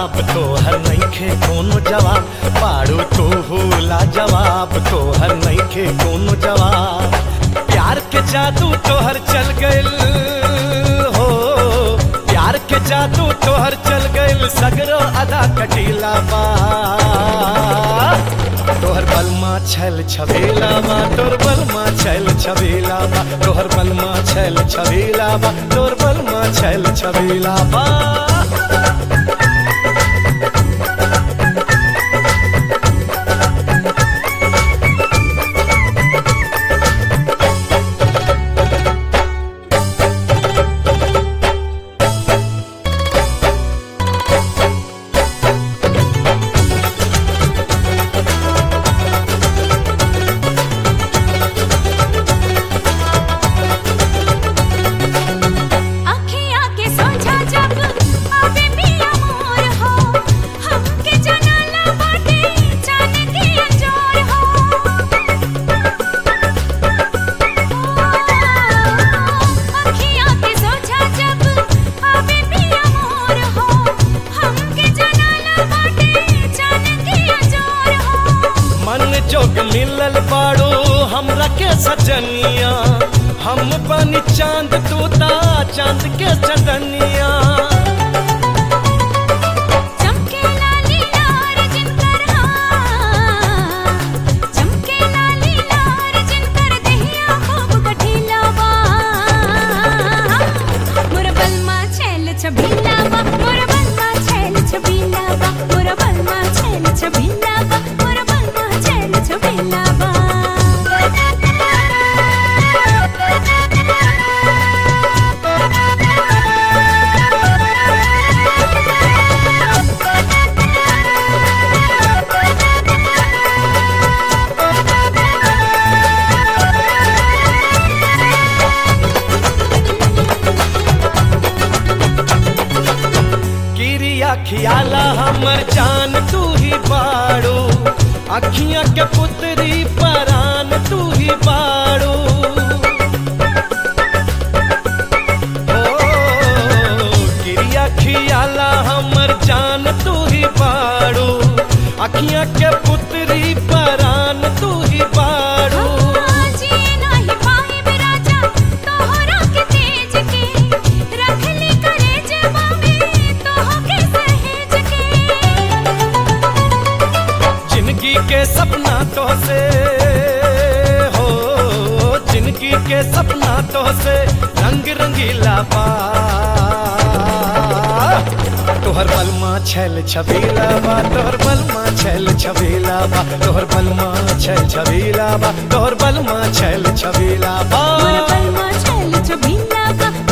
जवाब तोहर नइखे कोनो जवाब पाड़ू तू भूला जवाब तोहर नइखे कोनो जवाब प्यार के जादू तोहर चल गइल हो प्यार के जादू तोहर चल गइल सगरो अदा कटीला बा तोहर बलमा छल छबेला बा तोर बलमा छल छबेला बा तोहर बलमा छल छबेला बा तोर बलमा छल छबेला बा अखियाँ के सोझा जब आवे पिया मोर हो हमके जनाला बाटे जाने के अंजोर हो अखियाँ के सोझा जब आवे पिया मोर हो हमके जनाला बाटे जाने के अंजोर हो मन जोग मिलल बाड़ो हमरा के सजनिया हम बनी चांद तूता चांद के चंदनिया चमके लाली लार जिनकर हां चमके लाली लार जिनकर दहिया खूब कठिला बा मोर बलमा छैल छबीला बा मोर बलमा छैल छबीला बा मोर बलमा छैल छबीला बा मोर बलमा छैल छबीला बा गिरिया खियाला हमर जान तू ही बाड़ो अखियां के पुतरी परान तू ही बाड़ो ओ, गिरिया खियाला हमर जान तू ही बाड़ो अखियां के पुतरी परान तू ही बाड़ो जी नाही पाए बिराजा तोहरा के तेज के रखली करे जबावे तोह के सहेज के जिंदगी के सपना तो से हो जिंदगी के सपना तो से रंग रंगीला बा तोहर बलमा छल छबीला बा तोहर बलमा छल छबीला बा तोहर बलमा छल छबीला बा तोहर बलमा छल छबीला बा मोर बलमा छैल छबीला बा